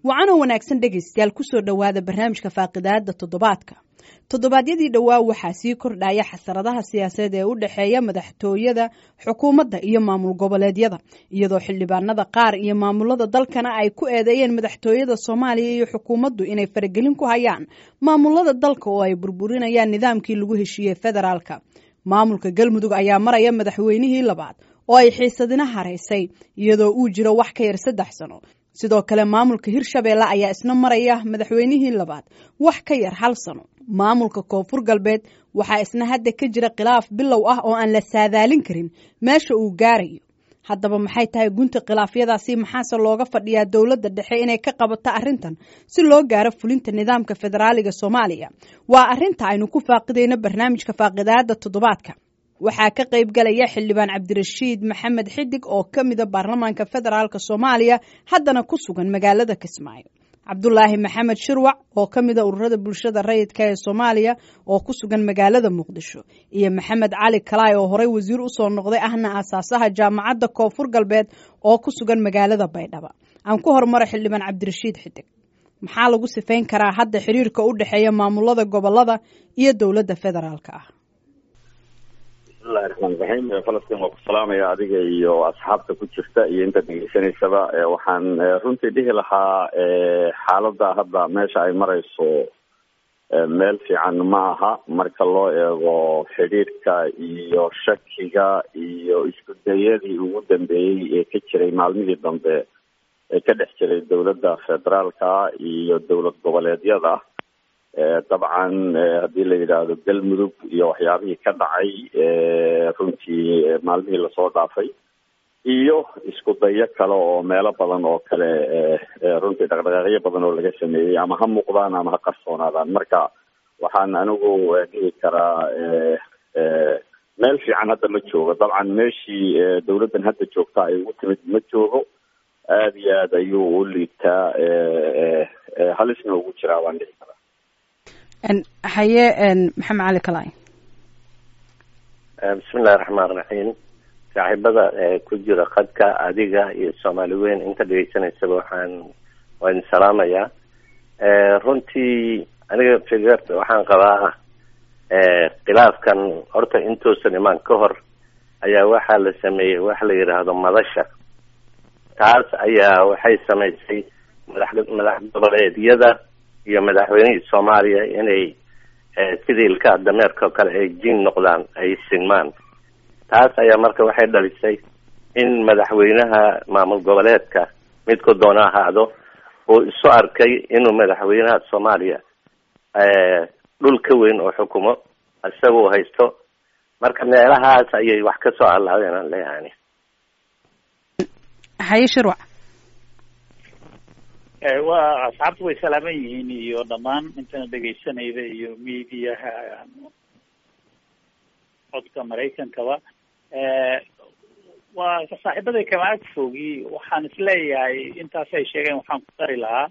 wacanoo wanaagsan dhegaystayaal kusoo dhowaada barnaamijka faaqidaada toddobaadka toddobaadyadii dhowaa waxaa sii kordhaya xasaradaha siyaasadeed ee u dhexeeya madaxtooyada xukuumadda iyo maamul goboleedyada iyadoo xildhibaanada qaar iyo maamulada dalkana ay ku eedeeyeen madaxtooyada soomaaliya iyo xukuumaddu inay faragelin ku hayaan maamulada dalka oo ay burburinayaan nidaamkii lagu heshiiyey federaalka maamulka galmudug ayaa maraya madaxweynihii labaad oo ay xiisadina haraysay iyadoo uu jiro wax ka yar saddex sano sidoo kale maamulka hirshabeelle ayaa isna maraya madaxweynihii labaad wax ka yar hal sano maamulka koonfur galbeed waxaa isna hadda ka jira khilaaf bilow ah oo aan la saadaalin karin meesha uu gaarayo haddaba maxay tahay gunta khilaafyadaasi maxaase looga fadhiyaa dowladda dhexe inay ka qabato arrintan si loo gaaro fulinta nidaamka federaaliga soomaaliya waa arrinta aynu ku faaqidayno barnaamijka faaqidaada toddobaadka waxaa ka qayb galaya xildhibaan cabdirashiid maxamed xidig oo ka mida baarlamaanka federaalk soomaaliya haddana ku sugan magaalada kismaayo cabdulaahi maxamed shirwac oo ka mida ururada bulshada rayidka ee soomaaliya oo ku sugan magaalada muqdisho iyo maxamed cali kalaay oo horey wasiir usoo noqday ahna aasaasaha jaamacadda koonfur galbeed oo ku sugan magaalada baydhaba aan ku horumara xildhibaan cabdirashiid xidig maxaa lagu sifayn karaa hadda xiriirka u dhexeeya maamulada gobolada iyo dowladda federaalk ah bismillahi raxmaan raxiim falastiin waa ku salaamaya adiga iyo asxaabta ku jirta iyo inta degeysanaysaba waxaan runtii dhihi lahaa xaaladda hadda meesha ay marayso meel fiican ma aha marka loo eego xidhiidhka iyo shakiga iyo isku dayadii ugu dambeeyey ee ka jiray maalmihii dambe ee ka dhex jiray dowladda federaalka iyo dowlad goboleedyada dabcan haddii la yidhaahdo galmudug iyo waxyaabihii ka dhacay runtii maalmihii lasoo dhaafay iyo isku dayo kale oo meelo badan oo kale runtii dhaqdhaqaaqyo badan oo laga sameeyey ama ha muuqdaan ama ha qarsoonaadaan marka waxaan anigu dhihi karaa meel fiican hadda ma joogo dabcan meeshii dowladdan hadda joogta ay ugu timid ma joogo aada iyo aad ayuu u liibtaa halisna ugu jiraa waan dhihi karaa haye maxamed cali kalay bismillahi raxmaan raxiim saaxiibada ku jira qadka adiga iyo soomaali weyn inta dhegeysanaysaba waxaan waa idin salaamayaa runtii aniga fikr waxaan qabaa khilaafkan horta intuusan imaan ka hor ayaa waxaa la sameeyey waxa la yidhaahdo madasha taas ayaa waxay samaysay madax madax goboleedyada iyo madaxweynihii soomaaliya inay sidii ilkaha dameerka oo kale ay jiin noqdaan ay sinmaan taas ayaa marka waxay dhalisay in madaxweynaha maamul goboleedka midku doona ahaado uu isu arkay inuu madaxweynaha soomaaliya dhul ka weyn oo xukumo isaga uu haysto marka meelahaas ayay wax ka soo allaadeen aan leeyahay haye shirwac waa asxaabtu way salaaman yihiin iyo dhammaan intana dhegaysanayda iyo mediaha codka maraykankaba waa saaxiibaday kama ag fogi waxaan isleeyahay intaas ay sheegeen waxaan ku dari lahaa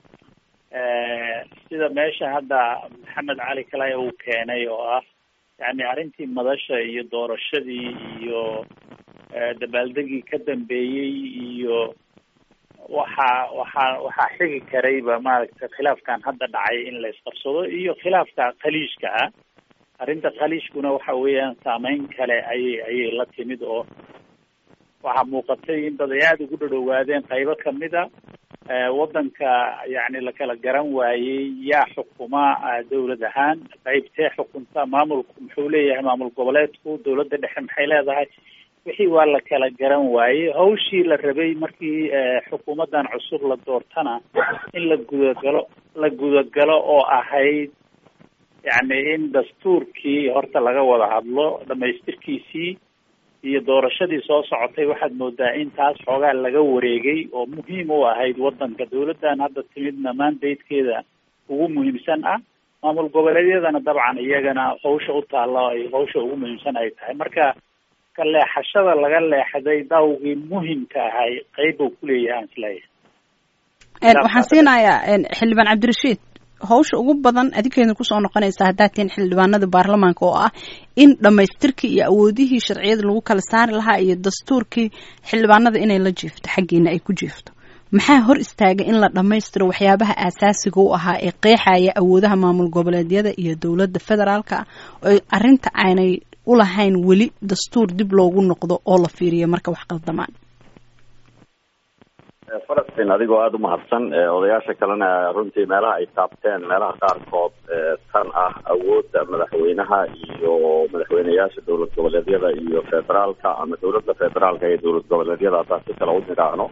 sida meesha hadda maxamed cali kalay uu keenay oo ah yani arrintii madasha iyo doorashadii iyo dabaaldegii ka dambeeyey iyo waxaa waxaa waxaa xigi karayba maaragtay khilaafkan hadda dhacay in la isqabsado iyo khilaafka khaliijka ah arrinta khaliijkuna waxa weeyaan saameyn kale ayay ayay la timid oo waxaa muuqatay in dad ay aada ugu dhadhowaadeen qaybo kamid a waddanka yacni la kala garan waayey yaa xukuma dawlad ahaan qaybtee xukunta maamulku muxuu leeyahay maamul goboleedku dawladda dhexe maxay leedahay wixii waa la kala garan waayey hawshii la rabay markii xukuumaddan cusub la doortana in la gudagalo la gudagalo oo ahayd yacni in dastuurkii horta laga wada hadlo dhamaystirkiisii iyo doorashadii soo socotay waxaad moodaa in taas xoogaa laga wareegay oo muhiim u ahayd waddanka dawladdan hadda timidna mandatekeeda ugu muhiimsan ah maamul goboleedyadana dabcan iyagana hawsha u taalla ay hawsha ugu muhiimsan ay tahay marka ka leexashada laga leexday dawgii muhimka ahay qeyb uu kuleeyahay aan isleeyahay waxaan siinayaa xildhibaan cabdirashiid hawsha ugu badan adinkeedna kusoo noqonaysa haddaad tihiin xildhibaanada baarlamaanka oo ah in dhammaystirkii iyo awoodihii sharciyada lagu kala saari lahaa iyo dastuurkii xildhibaanada inay la jiifto xaggiina ay ku jiifto maxaa hor istaaga in la dhammaystiro waxyaabaha aasaasiga u ahaa ee qeexaya awoodaha maamul goboleedyada iyo dowladda federaalka oo arrinta aanay u lahayn weli dastuur dib loogu noqdo oo la fiiriyo marka wax qaldamaan falastiin adigoo aada umahadsan odayaasha kalena runtii meelaha ay taabteen meelaha qaarkood tan ah awoodda madaxweynaha iyo madaxweyneyaasha dowlad goboleedyada iyo federaalka ama dowladda federaalka iyo dowlad goboleedyada haddaan si kale u nidhaahno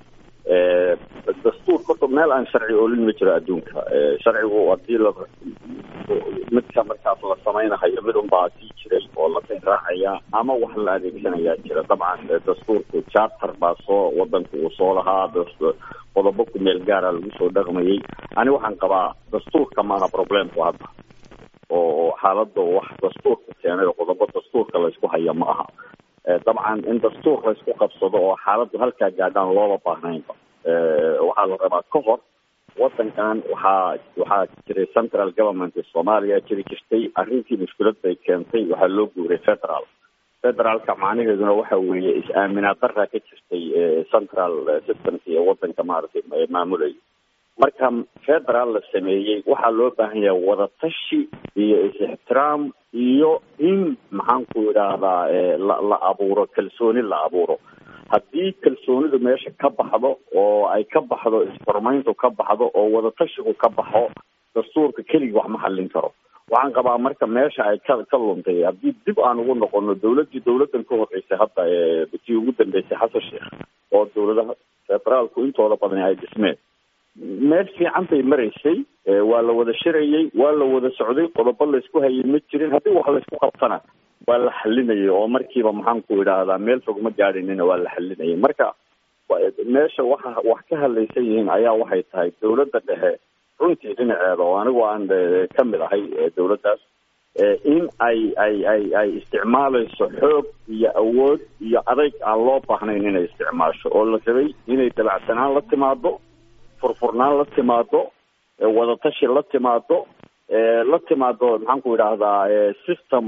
dastuur horta meel aan sharci oolin ma jiro adduunka sharcigu hadii la midka markaas la samaynahayo mid unbaa sii jiray oo la raacaya ama wax la adeegsanayaa jira dabcan dastuurku charter baa soo wadanka uu soo lahaa qodobo ku meel gaara lagu soo dhaqmayay ani waxaan qabaa dastuurka maaha problemku hadda oo xaalada wax dastuurka keenay oo qodobo dastuurka laysku haya ma aha dabcan in dastuur laysku qabsado oo xaaladdu halkaa gaadhaan looba baahnaynba waxaa la rabaa ka hor wadankan waxaa waxaa jiray central government soomaaliya jiri jirtay arrintii mushkilad bay keentay waxaa loo guuray federal federaalka macnaheeduna waxa weeye is-aaminaad daraa ka jirtay central systemka iyo wadanka maaragtay maamulaya marka federal la sameeyey waxaa loo baahan yahay wadatashi iyo is-ixtiraam iyo in maxaan ku idhaahdaa la la abuuro kalsooni la abuuro haddii kalsoonidu meesha ka baxdo oo ay ka baxdo isfurmayntu ka baxdo oo wadatashigu ka baxo dastuurka keligii wax ma xallin karo waxaan qabaa marka meesha ay ka ka luntay haddii dib aan ugu noqono dawladdii dawladdan ka horreysay hadda tii ugu dambeysay xasan sheekh oo dawladaha federaalku intooda badani ay dhismeen meel fiican bay maraysay waa la wada shirayay waa la wada socday qodobo laysku hayay ma jirin haddii wax laysku qabtana waa la xalinayay oo markiiba maxaan ku idhaahdaa meel fog ma gaadhinina waa la xalinayay marka meesha waxa wax ka hadlaysan yihiin ayaa waxay tahay dawladda dhexe runtii dhinaceeda oo anigu aan ka mid ahay dawladdaas in ay ay ay ay isticmaalayso xoog iyo awood iyo adayg aan loo baahnayn inay isticmaasho oo la rabay inay dabacsanaan la timaado furfurnaan la timaado wadatashi la timaado la timaado maxaan ku idhaahdaa system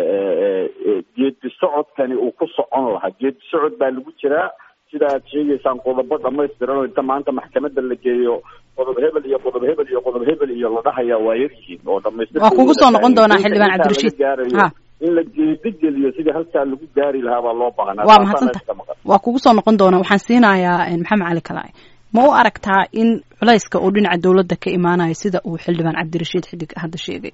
geedi socodkani uu ku socon lahaa geedi socod baa lagu jiraa sida aad sheegaysaan qodobo dhamaystiran oo inta maanta maxkamadda la geeyo qodob hebel iyo qodob hebel iyo qodob hebel iyo la dhahaya waa yaryihiin oo dhamaystir waa kugu soo noqon doonaa xildhibaan cabdirashiid ha in la geedi geliyo sidii halkaa lagu gaari lahaa baa loo baahnaa waa mahadsanta waa kugu soo noqon doonaa waxaan siinayaa maxamed cali kalaac ma u aragtaa in culayska uu dhinaca dawladda ka imaanayo sida uu xildhibaan cabdirashiid xidig hadda sheegay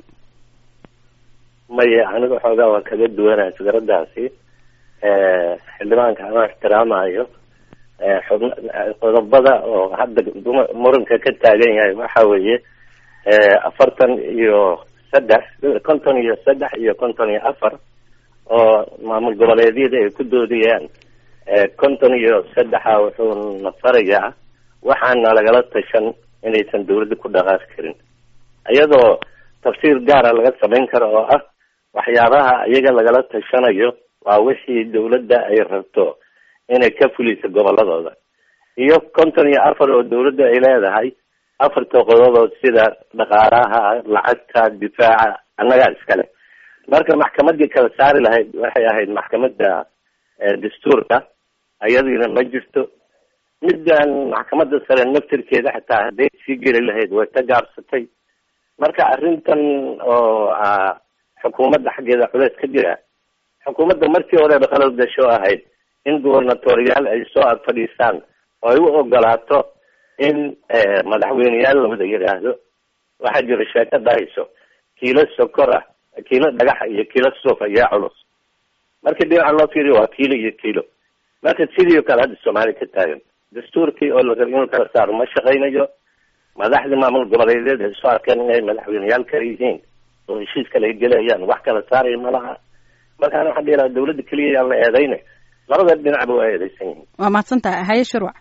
maya aniga xoogaa waa kaga duwanaya fikradaasi xildhibaanka ama ixtiraamayo xubn qodobada oo hadda muranka ka taagan yahay waxa weeye afartan iyo saddex konton iyo saddex iyo konton iyo afar oo maamul goboleedyada ay ku doodayaan konton iyo saddexa wuxuu nafarayaa waxaana lagala tashan inaysan dawladda ku dhaqaaqi karin iyadoo tafsiir gaara laga samayn karo oo ah waxyaabaha iyaga lagala tashanayo waa wixii dawladda ay rabto inay ka fuliso goboladooda iyo konton iyo afar oo dawladda ay leedahay afarta qodobood sida dhaqaalaha lacagta difaaca annagaa iskale marka maxkamadii kala saari lahayd waxay ahayd maxkamadda dastuurka ayadiina ma jirto middan maxkamadda sare naftirkeeda xataa hadday sii geli lahayd way ka gaabsatay marka arrintan oo xukuumadda xaggeeda culeys ka jira xukuumadda markii horeba qalad gasho ahayd in gubernatoriyaal ay soo ag fadhiistaan oo ay u ogolaato in madaxweyneyaal lawada yidhaahdo waxaa jira sheeko dhahayso kiilo sokor ah kiilo dhagaxa iyo kiilo suuf ayaa culus markii dhinaca loo fiiriyo waa kiilo iyo kiilo marka sidii o kale hadda soomaaliya ka taagan dastuurkii oo la raba inuu kala saaro ma shaqaynayo madaxdii maamul goboleedyada ay soo arkeen inay madaxweyneyaal kale yihiin oo heshiis kale ay gelayaan wax kala saaraya ma laha markaana waxaa dhihi lahaa dawladda keliya yaan la eedayna labada dhinacba waa eedeysan yihiin waa mahadsan tahay haye shirwac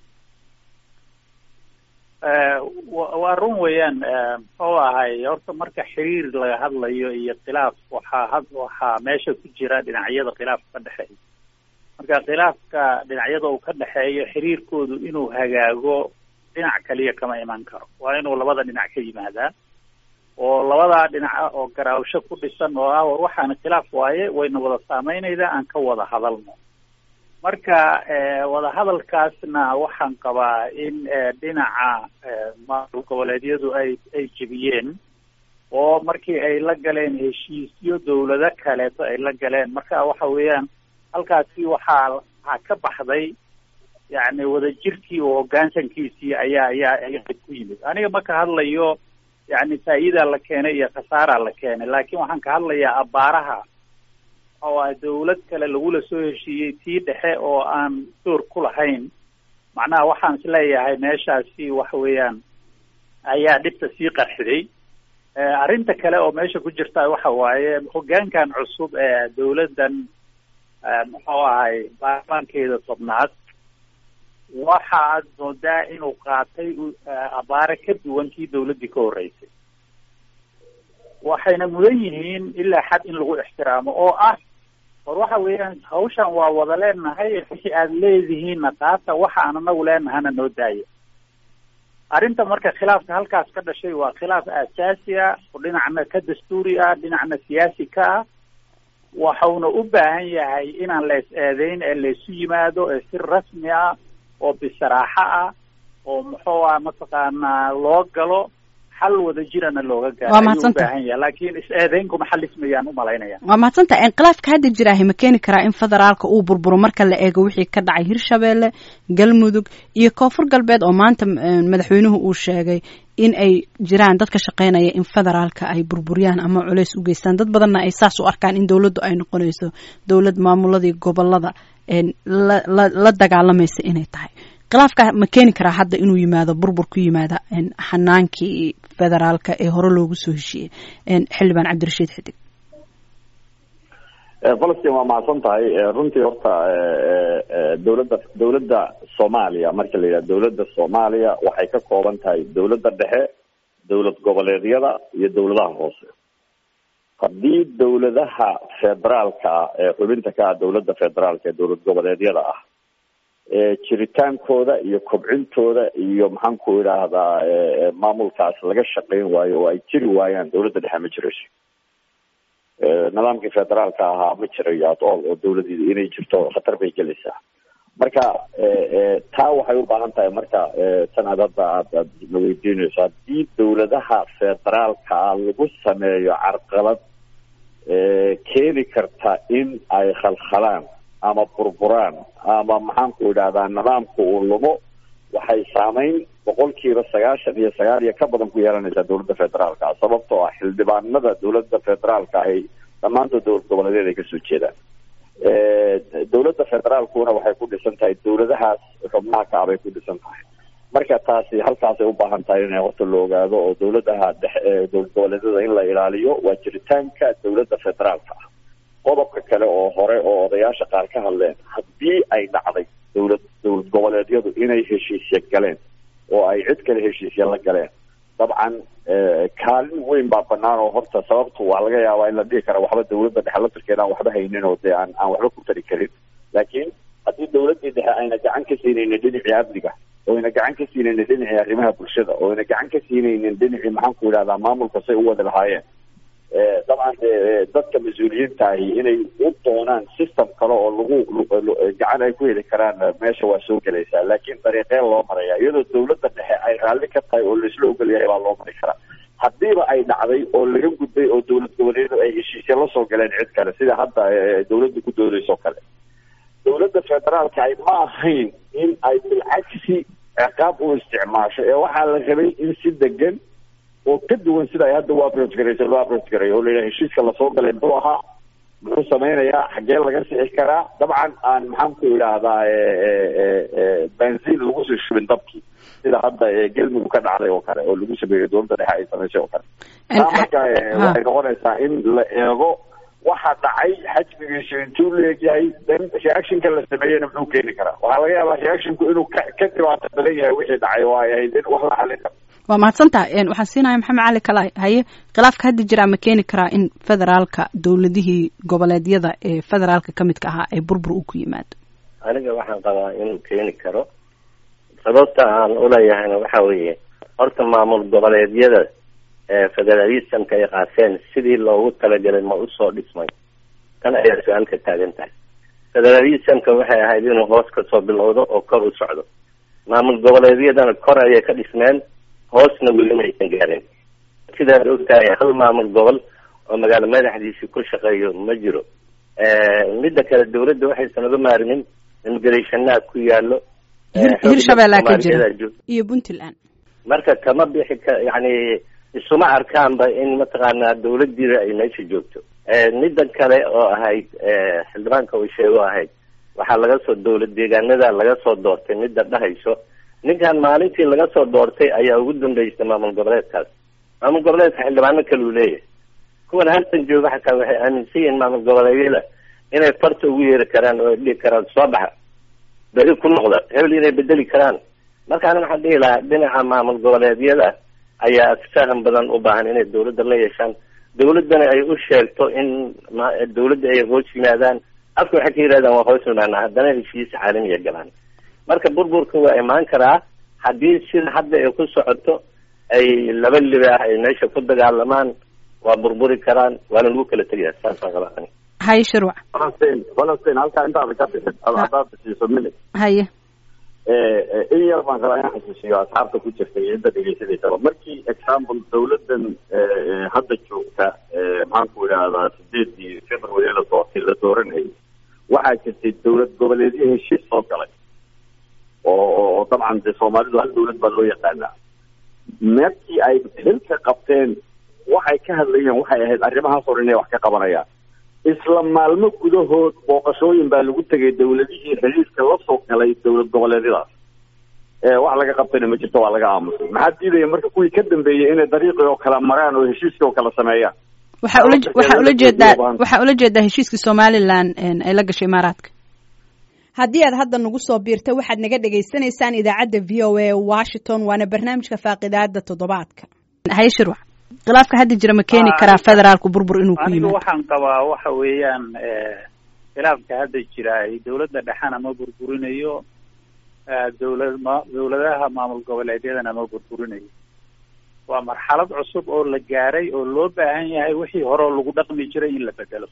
waa run weeyaan muxuu ahay horta marka xiriir laga hadlayo iyo khilaaf waxaa had waxaa meesha ku jira dhinacyada khilaafka ka dhexeeya marka khilaafka dhinacyada uu ka dhexeeyo xiriirkoodu inuu hagaago dhinac kaliya kama iman karo waa inuu labada dhinac ka yimaadaa oo labadaa dhinaca oo garaawsho ku dhisan oo ah war waxaana khilaaf waaye wayna wada saameynaydaa aan ka wada hadalno marka wadahadalkaasna waxaan qabaa in dhinaca maamul goboleedyadu ay ay jebiyeen oo markii ay la galeen heshiisyo dawlado kaleeto ay la galeen marka waxa weeyaan halkaasi waxaa waxaa ka baxday yacni wadajirkii oo hoggaansankiisii ayaa ayaa ayaa ku yimid aniga ma ka hadlayo yacni faa'iidaa la keenay iyo khasaaraa la keenay laakiin waxaan ka hadlayaa abaaraha oo ah dawlad kale lagula soo heshiiyey tii dhexe oo aan door ku lahayn macnaha waxaan isleeyahay meeshaasi waxa weeyaan ayaa dhibta sii qarxiday arrinta kale oo meesha ku jirta waxa waaye hoggaankan cusub ee dawladdan muxuu ahay baarlamaankeeda tobnaad waxa aad moodaa inuu qaatay abaare ka duwan kii dawladdii ka horreysay waxayna mudan yihiin ilaa xad in lagu ixtiraamo oo ah war waxa weeyaan hawshan waa wada leenahay wixii aad leedihiinna qaata waxa aan anagu leenahana noo daaya arrinta marka khilaafka halkaas ka dhashay waa khilaaf aasaasi ah oo dhinacna ka dastuuri ah dhinacna siyaasi ka ah waxauna u baahan yahay inaan la is eedeyn ee laysu yimaado ee si rasmi ah oo bisaraaxo ah oo muxuu ah mataqaanaa loo galo xal wada jirana looga gaaro waa mahadsanta baahan yahay laakiin is eedeynkuma xalismayaan u malaynaya waa mahadsanta inqilaafka hadda jiraahi ma keeni karaa in federaalka uu burburo marka la eego wixii ka dhacay hirshabeelle galmudug iyo koonfur galbeed oo maanta madaxweynuhu uu sheegay in ay jiraan dad ka shaqeynaya in federaalka ay burburiyaan ama culeys u geystaan dad badanna ay saas u arkaan in dowladdu ay noqonayso dowlad maamuladii gobolada la la la dagaalamaysa inay tahay khilaafka ma keeni karaa hadda inuu yimaado burbur ku yimaada xanaankii federaalka ee hore loogu soo heshiiyey xildhibaan cabdirashiid xidig falastiin waa mahadsan tahay runtii horta dowladda dowladda soomaaliya marka la yidhaha dowladda soomaaliya waxay ka kooban tahay dowladda dhexe dowlad goboleedyada iyo dowladaha hoose haddii dowladaha federaalka ah ee xubinta ka ah dowladda federaalka ee dowlad goboleedyada ah jiritaankooda iyo kobcintooda iyo maxaan ku idhaahdaa maamulkaas laga shaqeyn waayo oo ay jiri waayaan dowladda dhexe ma jirayso nidaamkii federaalka ahaa ma jirayo at all oo dowladeeda inay jirto khatar bay gelaysaa marka taa waxay u baahan tahay marka tan aad hadda aad aad na weydiinayso haddii dowladaha federaalka ah lagu sameeyo carqalad keeni karta in ay khalkhalaan ama burburaan ama maxaan ku idhahdaa nidaamku uu lumo waxay saameyn boqolkiiba sagaashan iyo sagaal iyo ka badan ku yeelanaysaa dowladda federaalka ah sababtoo ah xildhibaanada dowladda federaalka ahy dhammaantood dowlad goboleedyada ay kasoo jeedaan dowladda federaalkuna waxay ku dhisan tahay dowladahaas xubnaha ka ah bay ku dhisan tahay marka taasi halkaasay u baahan tahay in horta la ogaado oo dowladaha dhexe dowlad goboleedyada in la ilaaliyo waa jiritaanka dowladda federaalka ah qodobka kale oo hore oo odayaasha qaar ka hadleen haddii ay dhacday dowlad dowlad goboleedyadu inay heshiisya galeen oo ay cid kale heshiisya la galeen dabcan kaalin weyn baa banaan oo horta sababtu waa laga yaabaa in la dhihi kara waxba dowladda dhexe laftirkeeda aan waxba haynin oo dee aan aan waxba ku tari karin laakiin haddii dowladdii dhexe ayna gacan ka siinaynin dhinacii amniga oo ayna gacan ka siinaynin dhinacii arrimaha bulshada oo ayna gacan ka siinaynin dhinacii maxaan ku idhahdaa maamulka say u wadi lahaayeen dabcan de dadka mas-uuliyiinta ahi inay u doonaan system kale oo lagu gacan ay ku heli karaan meesha waa soo gelaysaa laakiin dariiqeen loo maraya iyadoo dowladda dhexe ay raalli ka tahay oo laisla ogol yahay baa loo mari karaa haddiiba ay dhacday oo laga gudbay oo dowlad goboleedu ay heshiisya la soo galeen cid kale sida hadda dowladda ku doodayso kale dowladda federaalka ay ma ahayn in ay bilcagsi ciqaab u isticmaasho ee waxaa la rabay in si degan oo ka duwan sida ay hadda u approach garaysa loo approach garayo oo layidhaha heshiiska lasoo galay muxuu ahaa muxuu samaynayaa xaggee laga sixi karaa dabcan aan maxaan ku idhaahdaa benziin lagu soo shubin dabkii sida hadda gelmudug ka dhacday oo kale oo lagu sameeyo dowladda dhexe ay samaysay oo kale taa marka waxay noqonaysaa in la eego waxa dhacay xajmigiisu intuu leegyahay then reactionka la sameeyena muxuu keeni karaa waxaa laga yaabaa reactionku inuu ka ka dhibaato badan yahay wixii dhacay oo ay ahayd in wax la xalin karo waa mahadsantaha waxaan siinaya maxamed cali kala haye khilaafka hadda jira ma keeni karaa in federaalka dowladihii goboleedyada ee federaalka ka midka ahaa ay burbur u ku yimaado aniga waxaan qabaa inuu keeni karo sababta aan uleeyahayna waxa weeye horta maamul goboleedyada federalismka ay qaateen sidii loogu talagelay ma usoo dhismay tan ayaa su-aal ka taagan tahay federalismka waxay ahayd inuu hoos kasoo bilowdo oo kor u socdo maamul goboleedyadana kor ayay ka dhismeen hoosna weli maysan gaarin sidaad ogtahay hal maamul gobol oo magaalo madaxdiisi ku shaqeeyo ma jiro midda kale dawladda waxaysan uga maarmin immigrationaha ku yaalo hirshabeellaa ka jira iyo puntland marka kama bixi ka yani isuma arkaanba in mataqaanaa dawladdiida ay meesha joogto midda kale oo ahayd xildhibaanka uu sheego ahayd waxaa laga soo dawlad deegaanada laga soo doortay midda dhahayso ninkan maalintii laga soo doortay ayaa ugu dambeysay maamul goboleedkaas maamul goboleedka xildhibaano kale uu leeyahay kuwan halkan jooga xataa waxay aaminsan yihiin maamul goboleedyada inay farta ugu yeeri karaan oo ay dhihi karaan soo baxa beri ku noqda hebel inay bedeli karaan markaana waxaan dhihi lahaa dhinaca maamul goboleedyada ayaa faham badan u baahan inay dawladda la yeeshaan dawladdana ay u sheegto in dawladda ay hoos yimaadaan afka waxay ka yidhahdaan waa hoos yimaanaa haddana heshiis caalamiya galaan marka burburka waa imaan karaa haddii sida hadda ay ku socoto ay laba libaax ay meesha ku dagaalamaan waa burburi karaan waana lagu kala tegaya saasaan qabaa haye shirwac falastiin falastiin halkaa intaada ka bixin haddaad siiso minute haye in yar baan rabaa inaan xasuusiyo asxaabta ku jirta iyo inta dhegeysanaysaba markii example dawladdan hadda joogta maxaanku idhaahdaa sideedii february la doortay la dooranayay waxaa jirtay dawlad goboleedyo heshiis soo galay oo oo dabcan dee soomaalidu hal dawlad baa loo yaqaanaa markii ay xilka qabteen waxay ka hadlayeen waxay ahayd arrimahaas hor inay wax ka qabanayaan isla maalmo gudahood booqashooyin baa lagu tegay dawladihii xiriirka la soo galay dawlad goboleedyadaas wax laga qabtayna ma jirto waa laga aamusay maxaa diidaya marka kuwii ka dambeeyey inay dariiqii oo kale maraan oo heshiiskii oo kale sameeyaan waxaa ula waxaa ula jeedaa waxaa ula jeedaa heshiiskii somalilan ay la gashay imaaraadka haddii aad hadda nagu soo biirta waxaad naga dhagaysanaysaan idaacadda v o a washington waana barnaamijka faaqidaada toddobaadka haye shirwac khilaafka hadda jira ma keeni karaa federaalku burbur inuu ku anigu yimaado waxaan qabaa waxa weeyaan khilaafka hadda jira ay dawladda dhexena ma burburinayo dawlad ma dawladaha maamul goboleedyadana ma burburinayo waa marxalad cusub oo la gaaray oo loo baahan yahay wixii hore oo lagu dhaqmi jiray in la bedelo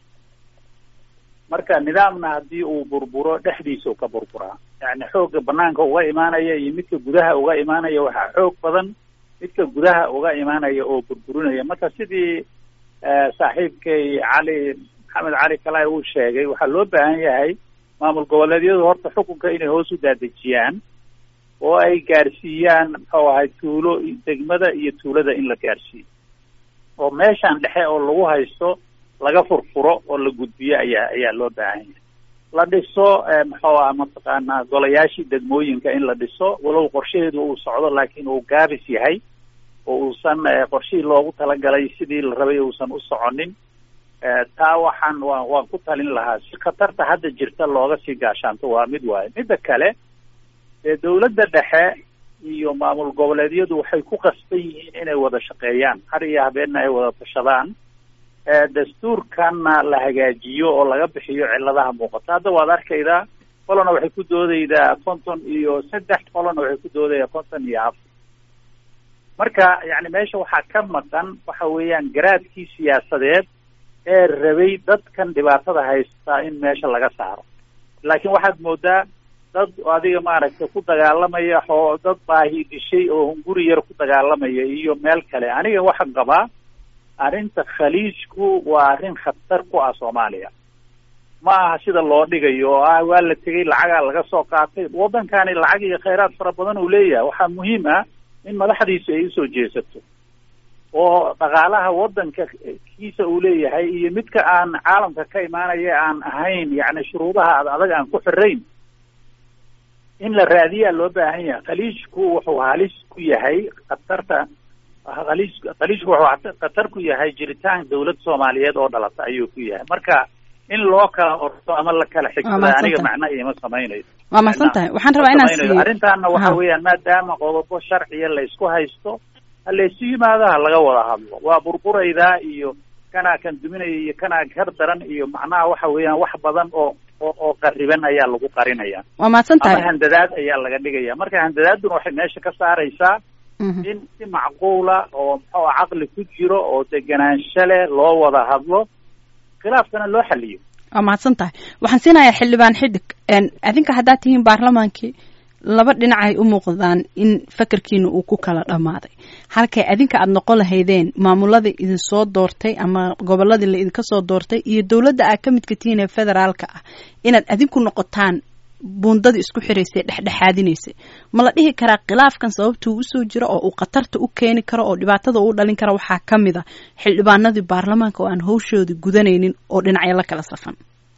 marka nidaamna haddii uu burburo dhexdiisa u ka burburaa yani xoogga banaanka uga imaanaya iyo midka gudaha uga imaanaya waxaa xoog badan midka gudaha uga imaanaya oo burburinaya marka sidii saaxiibkay cali maxamed cali kalay uu sheegay waxaa loo baahan yahay maamul goboleedyadu horta xukunka inay hoos u daadejiyaan oo ay gaarsiiyaan muxuu ahay tuulo degmada iyo tuulada in la gaarsiiyo oo meeshan dhexe oo lagu haysto laga furfuro oo la gudbiyo ayaa ayaa loo baahan yahay la dhiso muxuu aha mataqaanaa golayaashii degmooyinka in la dhiso walow qorshaheedu uu socdo laakiin uu gaabis yahay oo uusan qorshihii loogu talagalay sidii la rabay uusan u soconin taa waxaan waa waan ku talin lahaa si khatarta hadda jirta looga sii gaashaanto waa mid waaye midda kale dee dawladda dhexe iyo maamul goboleedyadu waxay ku qasban yihiin inay wada shaqeeyaan har iyo habeenna ay wada tashadaan dastuurkanna la hagaajiyo oo laga bixiyo ciladaha muuqata hadda waad arkaydaa qolona waxay ku doodaydaa konton iyo saddex qolona waxay ku doodaydaa konton iyo afar marka yani meesha waxaa ka maqan waxa weeyaan garaadkii siyaasadeed ee rabay dadkan dhibaatada haystaa in meesha laga saaro laakiin waxaad moodaa dad adiga maaragtay ku dagaalamaya oo dad baahi dishay oo hunguri yar ku dagaalamaya iyo meel kale aniga waxaan qabaa arrinta khaliijku waa arrin khatar ku ah soomaaliya ma aha sida loo dhigayo oo ah waa la tegey lacagaa laga soo qaatay waddankani lacag iyo khayraad fara badan uu leeyahay waxaa muhiim ah in madaxdiisu ay usoo jeesato oo dhaqaalaha waddanka kiisa uu leeyahay iyo midka aan caalamka ka imaanaya aan ahayn yacni shuruudaha ad adag aan ku xirayn in la raadiyaa loo baahan yahay khaliijku wuxuu halis ku yahay khatarta khaliij khaliijku wuxuu khatar ku yahay jiritaan dawlad soomaaliyeed oo dhalata ayuu ku yahay marka in loo kala orto ama la kala xigsada aniga macna iima samaynayo waa mahadsan tahay waxaan rabaa inaan siiyo arrintaana waxa weeyaan maadaama qodobo sharciya la isku haysto ha laysu yimaado ha laga wada hadlo waa burburaydaa iyo kanaa kan duminaya iyo kanaa kar daran iyo macnaha waxa weeyaan wax badan oo oo oo qariban ayaa lagu qarinaya waa mahadsan tahay ama handadaad ayaa laga dhigaya marka handadaaduna waxay meesha ka saaraysaa in si macquula oo muxuu caqli ku jiro oo deganaansho leh loo wada hadlo khilaafkana loo xaliyo waa mahadsan tahay waxaan siinayaa xildhibaan xidig adinka haddaad tihiin baarlamaankii laba dhinacay u muuqdaan in fakarkiina uu ku kala dhammaaday halkay adinka aada noqon lahaydeen maamuladii idinsoo doortay ama goboladii la idinka soo doortay iyo dowladda aad ka midka tihiin ee federaalka ah inaad adinku noqotaan buundadii isku xiraysay dhexdhexaadinaysay ma la dhihi karaa khilaafkan sababtuu usoo jiro oo uu khatarta u keeni karo oo dhibaatada uu dhalin kara waxaa ka mid a xildhibaanadii baarlamaanka oo aan hawshoodii gudanaynin oo dhinacyo la kala safan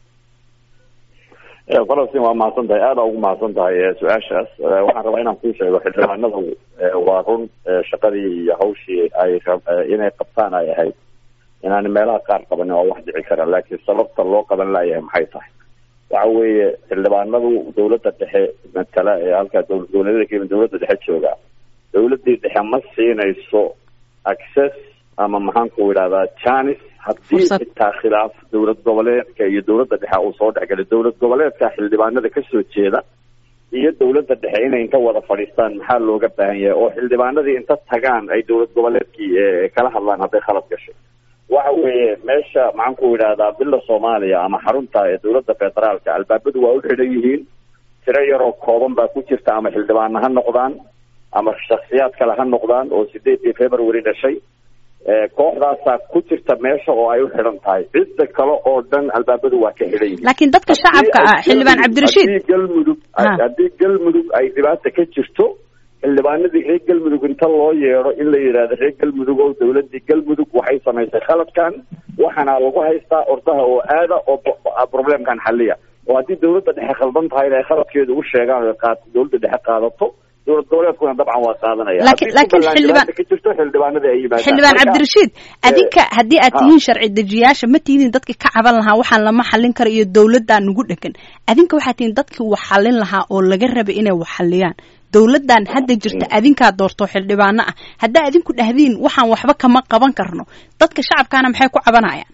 falastiin waa mahadsan tahay aada ugu mahadsan tahay su-aashaas waxaan rabaa inaan kuu sheego xildhibaanada waa run shaqadii iyo hawshii ay inay qabtaan ay ahayd inaan meelaha qaar qabanin waa wax dhici kara laakiin sababta loo qaban laayahay maxay tahay waxa weeye xildhibaanadu dawladda dhexe matala ee halkaa dowlad goboleedyada kayima dawladda dhexe jooga dawladdii dhexe ma siinayso access ama maxaanku idhahdaa janis haddii xitaa khilaaf dowlad goboleedka iyo dowladda dhexe uu soo dhexgalay dowlad goboleedka xildhibaanada kasoo jeeda iyo dowladda dhexe inay inta wada fadhiistaan maxaa looga baahan yahay oo xildhibaanadii inta tagaan ay dowlad goboleedkii kala hadlaan hadday khalad gashay waxa weeye meesha maxaanku idhahdaa bila soomaaliya ama xarunta ee dowladda federaalka albaabadu waa u xidhan yihiin tiro yaroo kooban baa ku jirta ama xildhibaana ha noqdaan ama shaksiyaad kale ha noqdaan oo sideedii february dhashay kooxdaasaa ku jirta meesha oo ay u xidhan tahay cidda kale oo dhan albaabadu waa ka xidhan yihiin laakiin dadka shacabka ah xildhibaan cabdirashiid haddii galmudug haddii galmudug ay dhibaata ka jirto xildhibaanadii reer galmudug inta loo yeedho in la yidhaahdo reer galmudug oo dawladii galmudug waxay samaysay khaladkan waxaana lagu haystaa ordaha oo aada oo problemkan xaliya oo haddii dawladda dhexe khaldan tahay inay khaladkeeda u sheegaan o qaad dawladda dhexe qaadato dowlad goboleedkuna dabcan waa qaadanaya laakiin laakiin xildhibaan ka jirto xildhibaanada ay yimaadaan xildhibaan cabdirashiid adinka haddii aad tihiin sharci dejiyaasha ma tihiin dadki ka caban lahaa waxaan lama xallin karo iyo dawladdaa nugu dhegan adinka waxaad tihiin dadkii wax xallin lahaa oo laga rabay inay wax xalliyaan dawladdan hadda jirta adinkaa doorto xildhibaano ah haddaa adinku dhahdiin waxaan waxba kama qaban karno dadka shacabkaana maxay ku cabanayaan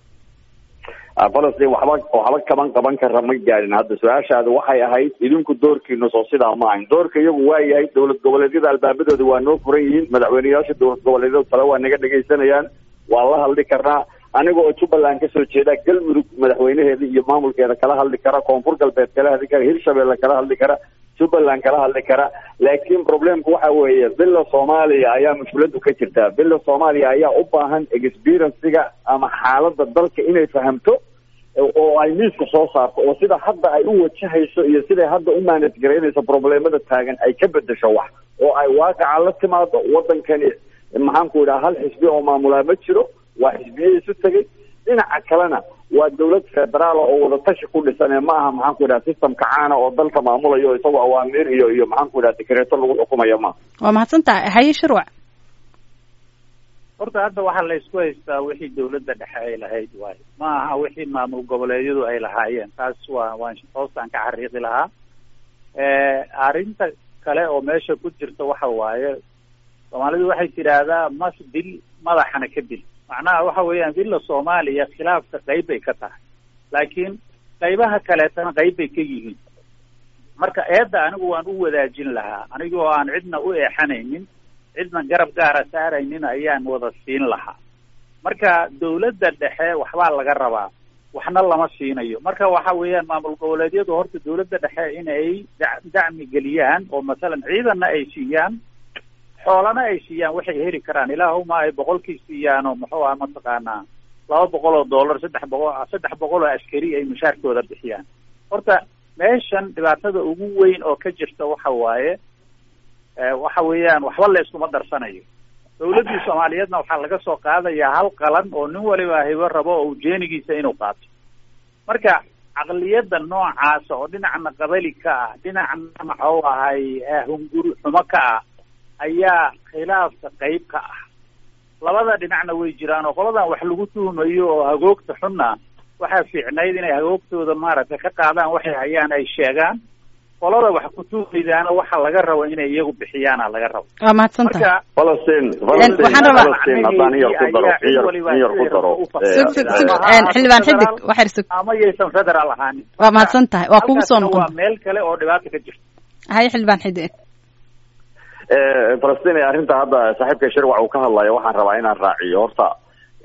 falastiin waxba waxba kaban qaban kara ma gaadhin hadda su-aashaada waxay ahayd idinku doorkiina soo sidaa ma ahayn doorka iyagu waa yahay dowlad goboleedyada albaabadooda waa noo furan yihiin madaxweyneyaasha dowlad goboleedyada tale waa naga dhegaysanayaan waa la hadli karnaa aniga oo jubbaland kasoo jeeda galmudug madaxweyneheeda iyo maamulkeeda kala hadli kara koonfur galbeed kala hadli kara hirshabelle kala hadli kara jubbaland kala hadli kara laakiin problemku waxa weeye bila soomaaliya ayaa mushkiladu ka jirtaa bila soomaaliya ayaa u baahan experienciga ama xaalada dalka inay fahamto oo ay miiska soo saarto oo sida hadda ay u wajahayso iyo siday hadda u manage garaynayso problemada taagan ay ka bedesho wax oo ay waaqaca la timaado wadankani maxaanku idhaha hal xisbi oo maamulaa ma jiro waa xisbiye isu tegay dhinaca kalena waa dawlad federaal oo wadatashi ku dhisan ee ma aha maxaanku idhaha systemka caana oo dalka maamulayo isagoo awaamiir iyo iyo maxaanku idhaha dikreeto lagu xukumayo ma waa mahadsan tahay haye shirwac horta hadda waxaa la isku haystaa wixii dawladda dhexe ay lahayd waayo ma aha wixii maamul goboleedyadu ay lahaayeen taas waa waan hoostaan ka xariiqi lahaa arrinta kale oo meesha ku jirta waxa waaye soomaalidu waxay tidhaahdaa mas dil madaxana ka dil macnaha waxa weeyaan dilla soomaaliya khilaafka qayb bay ka tahay laakiin qaybaha kaleetana qayb bay ka yihiin marka eedda anigu waan u wadaajin lahaa anigoo aan cidna u eexanaynin cidna garab gaara saaraynin ayaan wada siin lahaa marka dawladda dhexe waxbaa laga rabaa waxna lama siinayo marka waxa weeyaan maamul goboleedyadu horta dawladda dhexe inay dacmi geliyaan oo masalan ciidanna ay siiyaan xoolana ay siiyaan waxay heli karaan ilaahuma ay boqolkii siiyaan oo muxuu aha mataqaanaa laba boqol oo dollar saddex boqol saddex boqol oo askari ay mushaarkooda bixiyaan horta meeshan dhibaatada ugu weyn oo ka jirta waxa waaye waxa weeyaan waxba la iskuma darsanayo dawladdii soomaaliyeedna waxaa laga soo qaadayaa hal qalan oo nin waliba hibo rabo oo ujeenigiisa inuu qaato marka caqliyadda noocaasa oo dhinacna qabali ka ah dhinacna maxuu ahay hunguri xumo ka ah ayaa khilaafka qayb ka ah labada dhinacna way jiraan oo qoladan wax lagu tuhumayo oo hagoogta xunna waxaa fiicnayd inay hagoogtooda maaragtay ka qaadaan waxay hayaan ay sheegaan qolada wax ku tuumaydaana waxa laga rabo inay iyagu bixiyaana laga rabo waa mahadsan tahay marka falastiin waxaan rabaa- falastiin haddaan in yar ku daro in yar in yar ku daro sug sug sug xildhibaan xidig waxyar sug ama yaysan federal ahaanin waa mahadsan tahay waa kugu soo Halkaasna noqon waa meel kale oo dhibaata ka jirta haye xildhibaan xidig falastiin arrinta hadda saaxiibka shirwac uu ka hadlayo waxaan rabaa inaan raaciyo horta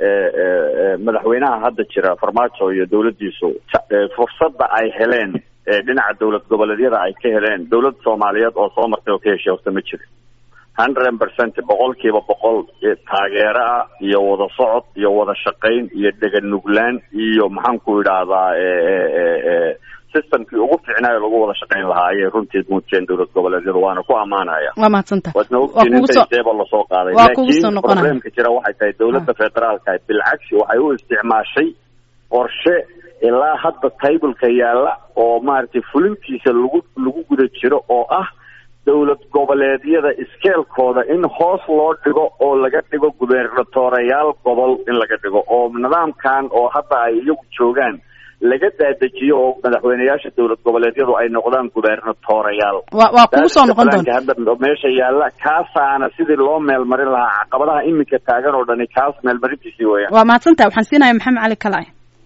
madaxweynaha hadda jira farmaajo iyo dawladdiisu fursadda ay heleen dhinaca dowlad goboleedyada ay ka heleen dowlad soomaaliyeed oo soo martay oo ka heshay horta ma jirin hundred percent boqol kiiba boqol taageero ah iyo wada socod iyo wada shaqayn iyo dheganuglaan iyo maxaan ku idhaahdaa systemkii ugu fiicnaayo lagu wada shaqayn lahaa ayay runtii muujiyeen dowlad goboleedyada waana ku ammaanaya waa mahadsanta waadna ogtiin inta seeba lasoo qaaday waa kugu soo laakiin noqonaya. problemka jira waxay tahay dowladda federaalka bilcagsi waxay u isticmaashay qorshe ilaa hadda taybulka yaalla oo maaragtay fulintiisa lagu lagu guda jiro oo ah dowlad goboleedyada iskeelkooda in hoos loo dhigo oo laga dhigo gubernatoreyaal gobol in laga dhigo oo nidaamkan oo hadda ay iyagu joogaan laga daadejiyo oo madaxweyneyaasha dowlad goboleedyadu ay noqdaan gubernatoreyaal waa waa kugu soo noqon doonta hadda meesha yaalla kaasaana sidii loo meelmarin lahaa caqabadaha iminka taagan oo dhani kaas meelmarintiisii weeyaan waa mahadsantaha waxaan siinaya maxamed cali kalay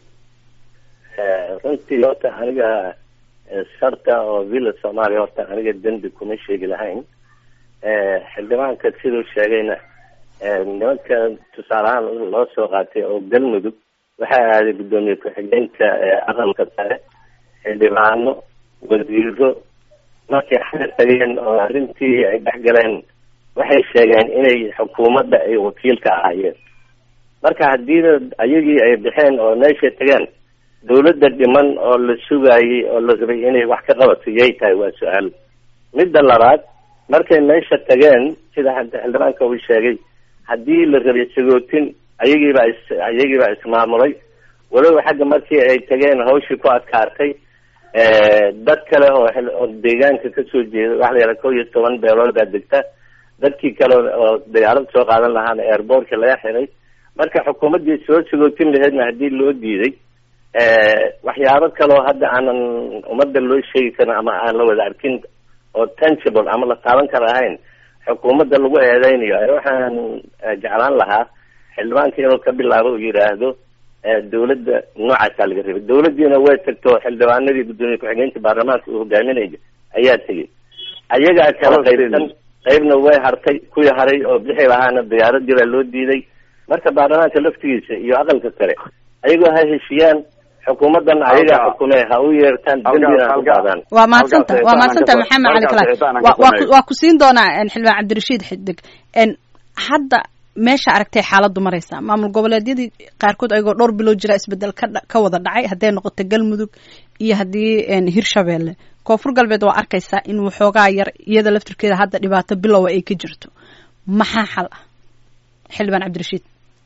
runtii horta aniga sarta oo villa soomaaliya horta aniga dembi kuma sheegi lahayn xildhibaanka siduu sheegayna nimanka tusaale ahaan loo soo qaatay oo galmudug waxaa aaday guddoomiye ku-xigeenka aqalka sare xildhibaano wasiiro markay xal tageen oo arrintii ay dhexgaleen waxay sheegeen inay xukuumadda ay wakiilka ahaayeen marka haddiina ayagii ay baxeen oo meeshay tageen dawladda dhiman oo la sugaayay oo la rabay inay wax ka qabato yay tahay waa su-aal midda labaad markay meesha tageen sida hadda xildhibaanka uu sheegay haddii la rabay sagootin ayagiibaa is ayagiibaa ismaamulay walow xagga markii ay tageen hawshii ku adkaatay dad kale oo xil- oo deegaanka kasoo jeeda waxa la yidhaha kow iyo toban beelood baa degta dadkii kale oo diyaarad soo qaadan lahaana airbortka laga xiray marka xukuumaddii soo sagootin laheedna haddii loo diiday waxyaabo kaleo hadda aanan ummadda loo sheegi karin ama aan la wada arkin oo tangible ama la taaban kara ahayn xukuumadda lagu eedeynayo ee waxaan eh, jeclaan lahaa xildhibaanka inuu ka bilaabo uu yidhaahdo eh, dawladda noocaasaa laga rabay dawladdiina way tagto xildhibaanadii guddoomiye ku-xigeenka baarlamaanka uu hogaaminaya ayaa tegey ayagaa kala qaybsan qaybna way hartay kuwii haray oo bixi lahaana diyaaradii baa loo diiday marka baarlamaanka laftigiisa iyo aqalka sare ayagoo ha heshiiyaan xukuumaddan ayagaa Halka- xukumee ha u yeertaan halka- dembina ha u halka- qaadaan waa mahadsanta Halkaas waa eetaan mahadsanta aan ka maxamed cali halkaas kalay eetaan aan waa ka waa ku- sameeyo. waa ku siin doonaa en, xildhibaan cabdirashiid xidig en hadda meesha aragtay xaaladdu maraysa maamul goboleedyadii qaarkood ayagoo dhowr bilood jira isbedel ka dha- ka wada dhacay hadday noqoto galmudug iyo haddii en, hirshabeelle koonfur galbeed waa arkaysaa in waxoogaa yar iyada laftirkeeda hadda dhibaato bilowa ay ka jirto maxaa xal ah xildhibaan cabdirashiid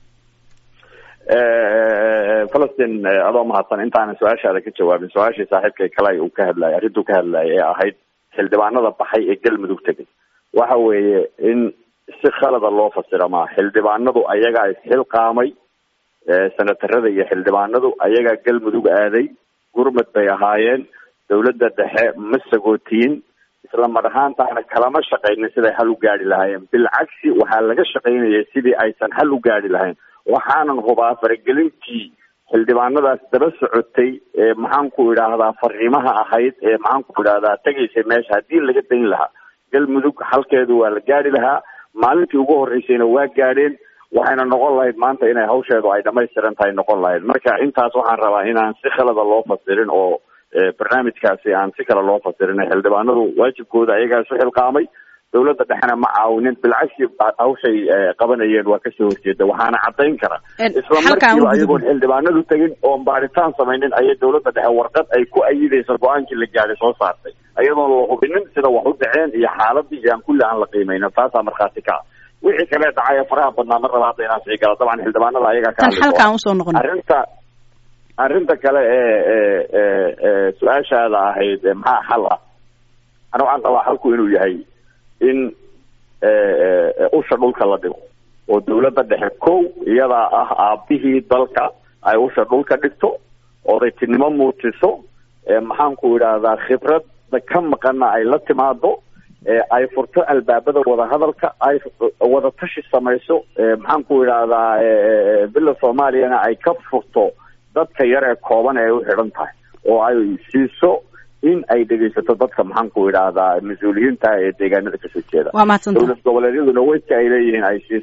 falastin adoo mahadsan intaanan su-aashaada ka jawaabin su-aashii saaxiibkay kalay uu ka hadlayay arrintuu ka hadlayay ee ahayd xildhibaanada baxay ee galmudug tegay waxa weeye in si khalada loo fasira maa xildhibaanadu ayagaa isxilqaamay senatarada iyo xildhibaanadu ayagaa galmudug aaday gurmad bay ahaayeen dawladda dhexe ma sagootiyin isla mar ahaantaana kalama shaqaynin siday hal u gaari lahaayeen bilcagsi waxaa laga shaqaynayay sidii aysan hal u gaari lahayn waxaanan hubaa faragelintii xildhibaanadaas daba socotay ee maxaan ku idhaahdaa fariimaha ahayd ee maxaan ku idhaahdaa tegaysay meesha haddii laga dayn lahaa galmudug halkeedu waa la gaari lahaa maalintii ugu horreysayna waa gaadheen waxayna noqon lahayd maanta inay hawsheedu ay dhamaystiran tahay noqon lahayd marka intaas waxaan rabaa inaan si khalada loo fasirin oo eh, barnaamijkaasi aan si kale loo fasirin xildhibaanadu waajibkooda ayagaa isu xilqaamay dawladda dhexena ma caawinin bilcagsi hawshay eh, qabanayeen waa kasoo horjeeda waxaana cadayn kara En, isla halkaan u markiiba gudubno. ayagoon xildhibaanadu tegin oon baaritaan samaynin ayay dawladda dhexe warqad ay ku ayidayso go-aankii la gaadhay soo saartay ayadoon la hubinin sida wax u dhaceen iyo xaaladii iyo aan kulli aan la qiimeynin taasaa markhaati ka ah wixii kale dhacay faraha badnaa mar raba hadda inaan sii gala dabcan xildhibaanada ayagaa ka tan hadli doona. halkaan usoo noqon arrinta arrinta kale ee ee ee ee su-aashaada ahayd ee maxaa xal ah ana waxaan qabaa xalku inuu yahay in ee, ee, usha dhulka la dhigo oo dawladda dhexe kow iyadaa ah aabihii dalka ay usha dhulka dhigto odaytinimo muujiso ee maxaan ku idhaahdaa khibradda ka maqana ay la timaado ee ay furto albaabada wadahadalka ay wada tashi samayso ee maxaan ku idhaahdaa ee bila soomaaliyana ay ka furto dadka yar ee kooban ee u xidhan tahay oo ay siiso in ay dhegaysato dadka maxaan ku idhaahdaa mas-uuliyiinta ee deegaanada kasoo jeeda waa mahadsanta dowlad goboleedyaduna weydka ay leeyihiin ay siiso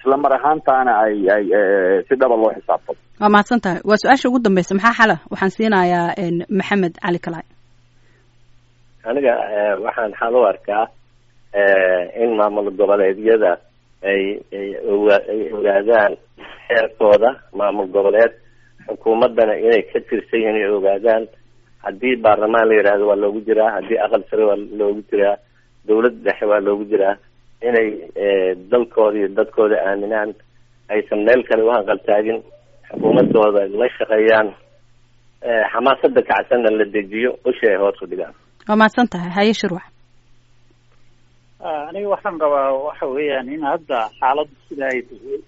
isla mar ahaantaana ay ay si dhaba loo xisaabtamo waa mahadsan tahay waa su-aasha ugu dambeysa maxaa xala waxaan siinayaa maxamed cali kalaay aniga waxaan xal u arkaa in maamul goboleedyada ay ay oga ay ogaadaan xeerkooda maamul goboleed xukuumaddana inay ka tirsan yihiin ay ogaadaan haddii baarlamaan la yidhaahdo waa loogu jiraa haddii aqal sare waa loogu jiraa dawladda dhexe waa loogu jiraa inay dalkooda iyo dadkooda aaminaan aysan meel kale u hanqaltaagin xukuumadooda la shaqeeyaan xamaasada kacsanna la dejiyo usha ay hoos u dhigaan waa mahadsan tahay haye shirwac aniga waxaan rabaa waxa weeyaan in hadda xaaladdu sida ay tahay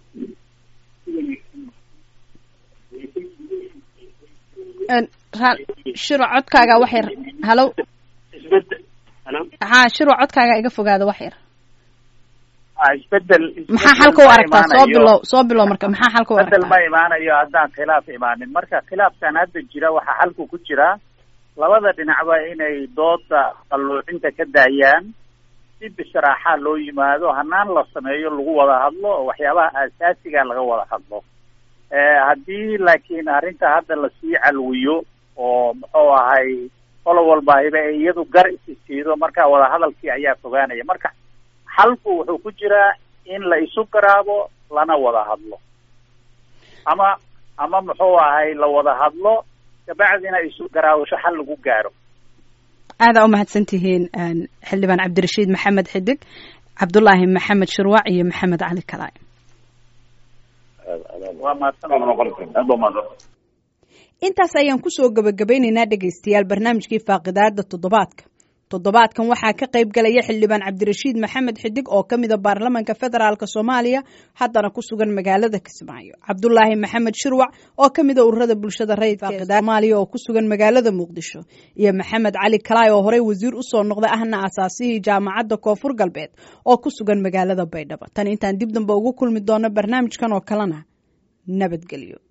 shiro codkaaga wax yar halo isbedel halo ha shiro codkaaga iga fogaada wax yar isbedel maxaa xalka u aragtaa soo bilow soo bilow marka maxaa xalka u isbedel ma aragtaa imaanayo haddaan khilaaf imaanin marka khilaafkan hadda jira waxaa xalku ku jira labada dhinacba inay dooda qalluucinta ka daayaan si bisraaxa loo yimaado hanaan la sameeyo lagu wada hadlo oo waxyaabaha aasaasiga laga wada hadlo haddii laakiin arrinta hadda lasii calwiyo oo muxuu ahay qolo walbaahiba ay iyadu gar isi siido marka wadahadalkii ayaa fogaanaya marka xalku wuxuu ku jiraa in la isu garaabo lana wada hadlo ama ama muxuu ahay la wada hadlo kabacdina isu garaawasho xal lagu gaaro aadaa u mahadsan tihiin xildhibaan cabdirashiid maxamed xidig cabdulaahi maxamed shirwac iyo maxamed cali kalaay waa mahadsan aad baa mahadsan intaas ayaan kusoo gabagabaynaynaa dhegaystayaal barnaamijkii faaqidaada toddobaadka toddobaadkan waxaa ka qayb galaya xildhibaan cabdirashiid maxamed xidig oo ka mida baarlamaanka federaalk soomaaliya haddana ku sugan magaalada kismaayo cabdulaahi maxamed shirwac oo ka mida ururada bulshada rayidka soomaaliya oo ku sugan magaalada muqdisho iyo maxamed cali kalaay oo horey wasiir usoo noqday ahna asaasihii jaamacadda koonfur galbeed oo ku sugan magaalada baydhabo tan intaan dib dambe ugu kulmi doono barnaamijkan oo kalena nabadgelyo